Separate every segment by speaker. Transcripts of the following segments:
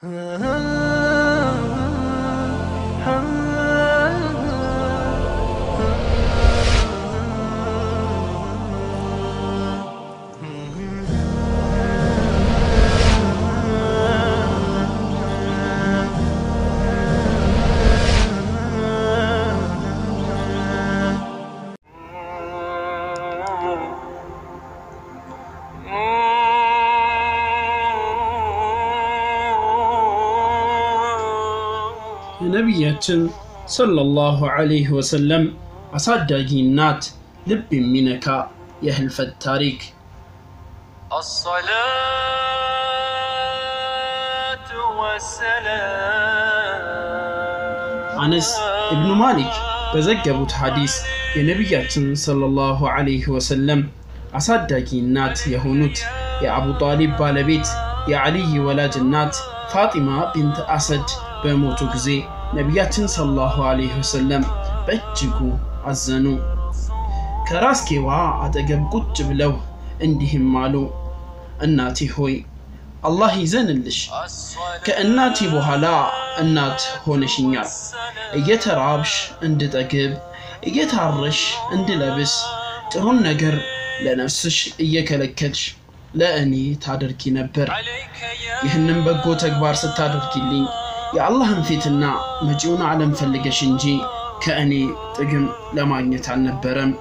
Speaker 1: የነቢያችን ሰለላሁ ዐለይሂ ወሰለም አሳዳጊ እናት ልብ የሚነካ የህልፈት ታሪክ
Speaker 2: الصلاة والسلام
Speaker 1: አነስ ኢብኑ ማሊክ በዘገቡት ሐዲስ የነቢያችን ሰለላሁ ዐለይሂ ወሰለም አሳዳጊ እናት የሆኑት የአቡ ጣሊብ ባለቤት የዓሊይ ወላጅ እናት ፋጢማ ቢንት አሰድ በሞቱ ጊዜ ነቢያችን ሰለላሁ ዐለይሂ ወሰለም በእጅጉ አዘኑ። ከራስጌዋ አጠገብ ቁጭ ብለው እንዲህም አሉ፣ እናቴ ሆይ አላህ ይዘንልሽ። ከእናቴ በኋላ እናት ሆነሽኛል። እየተራብሽ እንድጠግብ፣ እየታረሽ እንድለብስ፣ ጥሩን ነገር ለነፍስሽ እየከለከልሽ ለእኔ ታደርጊ ነበር።
Speaker 2: عليك يا
Speaker 1: ይህንም በጎ ተግባር ስታደርጊልኝ የአላህን ፊትና መጪውን ዓለም ፈልገሽ እንጂ ከእኔ ጥቅም ለማግኘት አልነበረም።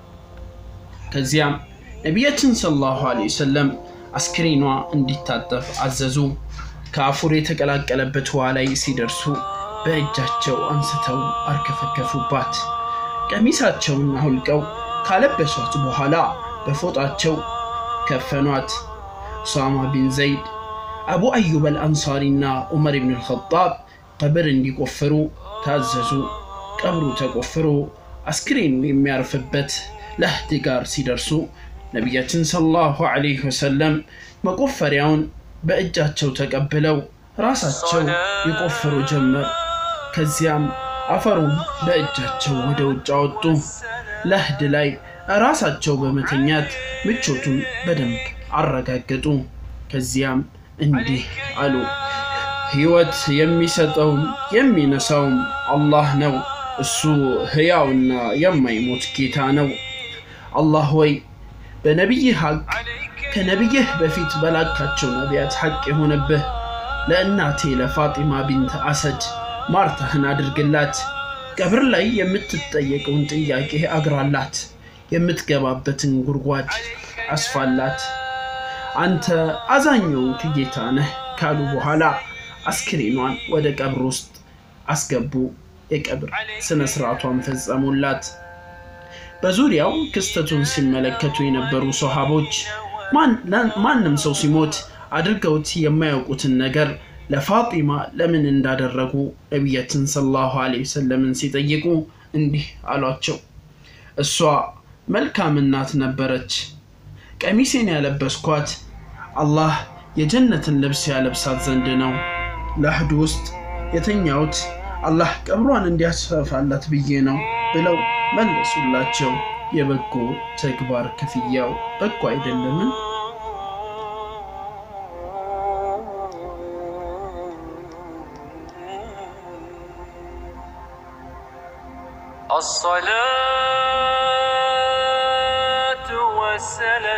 Speaker 1: ከዚያም ነቢያችን ሰለላሁ ዐለይሂ ወሰለም አስክሬኗ እንዲታጠብ አዘዙ። ከአፉር የተቀላቀለበት ውሃ ላይ ሲደርሱ በእጃቸው አንስተው አርከፈከፉባት። ቀሚሳቸውን አውልቀው ካለበሷት በኋላ በፎጣቸው ከፈኗት። ኡሳማ ቢን ዘይድ አቡ አዩብ አልአንሳሪና ዑመር ብን አልኸጣብ ቀብር እንዲቆፍሩ ታዘዙ። ቀብሩ ተቆፍሮ አስክሬኑ የሚያርፍበት ለህድ ጋር ሲደርሱ ነቢያችን ሰለላሁ ዐለይሂ ወሰለም መቆፈሪያውን በእጃቸው ተቀብለው ራሳቸው ይቆፍሩ ጀመር። ከዚያም አፈሩን በእጃቸው ወደ ውጭ አወጡ። ለህድ ላይ ራሳቸው በመተኛት ምቾቱን በደንብ አረጋገጡ። ከዚያም እንዲህ አሉ፣ ሕይወት የሚሰጠውም የሚነሳውም አላህ ነው። እሱ ሕያውና የማይሞት ጌታ ነው። አላህ ሆይ በነቢይህ ሐቅ ከነቢይህ በፊት በላካቸው ነቢያት ሐቅ የሆነብህ ለእናቴ ለፋጢማ ቢንት አሰድ ማርታህን አድርግላት። ቀብር ላይ የምትጠየቀውን ጥያቄ አግራላት፣ የምትገባበትን ጉድጓድ አስፋላት። አንተ አዛኘውን ጌታ ነህ ካሉ በኋላ አስክሬኗን ወደ ቀብር ውስጥ አስገቡ። የቀብር ስነ ስርዓቷን ፈጸሙላት። በዙሪያው ክስተቱን ሲመለከቱ የነበሩ ሰሃቦች ማንም ሰው ሲሞት አድርገውት የማያውቁትን ነገር ለፋጢማ ለምን እንዳደረጉ ነቢያችን ሰለላሁ ዐለይሂ ወሰለምን ሲጠይቁ እንዲህ አሏቸው፣ እሷ መልካም እናት ነበረች። ቀሚሴን ያለበስኳት አላህ የጀነትን ልብስ ያለብሳት ዘንድ ነው። ለህድ ውስጥ የተኛሁት አላህ ቀብሯን እንዲያስፋፋላት ብዬ ነው ብለው መለሱላቸው። የበጎ ተግባር ክፍያው በጎ አይደለምን?
Speaker 2: الصلاة والسلام